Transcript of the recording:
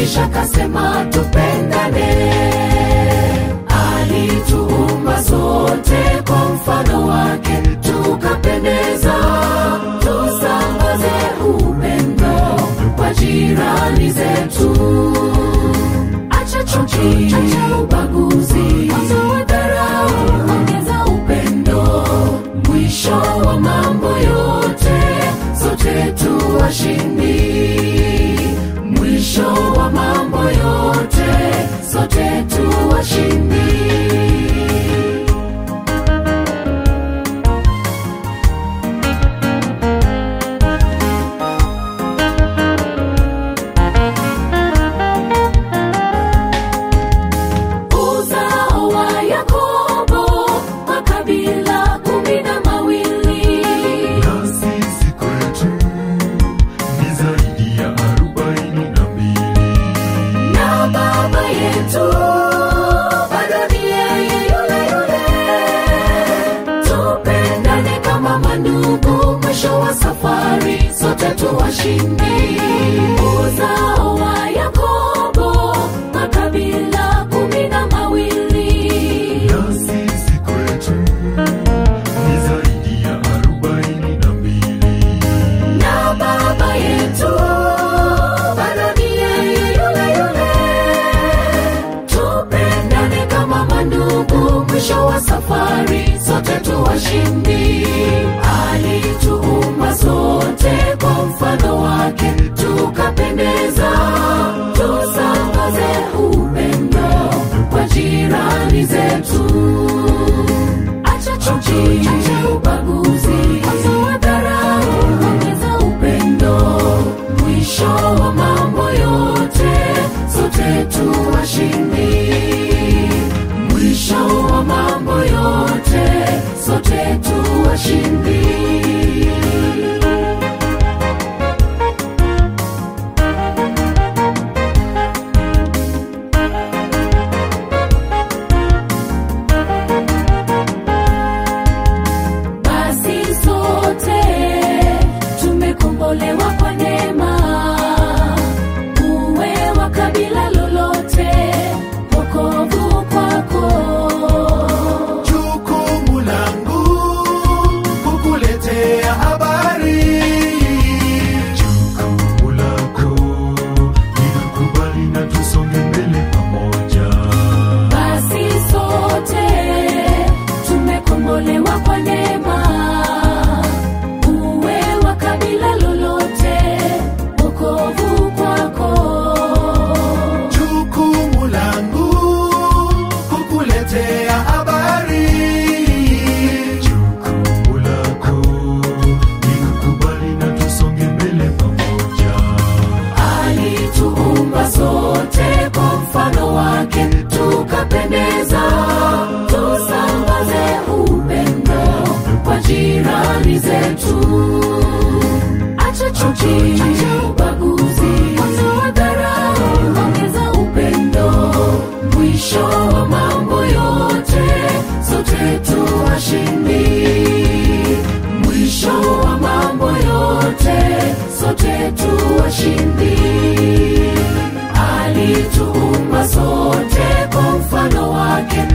kisha kasema tupendane. Alituumba sote kwa mfano wake, tukapendeza, tusambaze upendo kwa jirani zetu. Acha chuki, acha ubaguzi, ondoa dharau, ongeza upendo. Mwisho wa mambo yote, sote tu washindi. Mwisho wa mambo yote, sote tu washindi. uzao wa Yakobo, makabila kumi na mawili. na sisi kwetu ni zaidi ya arobaini na mbili. na baba yetu bado ni yeye yule yule. Tupendane kama mandugu, mwisho wa safari sote tu washindi. Uzao wa Yakobo, makabila kumi na mawili. na sisi kwetu ni zaidi ya arobaini na mbili. na baba yetu bado ni yeye yule yule. Tupendane kama mandugu, mwisho wa safari sote tu washindi. Alituumba sote kwa mfano wake, tukapendeza, tusambaze upendo kwa jirani zetu. Acha chuki, acha ubaguzi, ondoa dharau, ongeza upendo. Mwisho wa mambo yote, sote tu washindi. Mwisho wa mambo yote, sote tu washindi. basi sote tumekombolewa kwa neema uwe wa kabila lolote wokovu kwako Jukumu langu kukuletea habari. Jukumu lako ni kukubali na tusonge mbele pamoja. basi sote tumekombolewa kwa neema uwe wa kabila lolote wokovu kwako Jukumu langu kukuletea habari. Jukumu lako ni kukubali na tusonge mbele pamoja. alituumba sote kwa mfano wake, tukapendeza, tusambaze upendo kwa jirani zetu. Acha chuki, acha ubaguzi, ondoa dharau, ongeza upendo. Mwisho wa mambo yote, sote tu washindi. Mwisho wa mambo yote, sote tu washindi. Alituumba sote kwa mfano wake,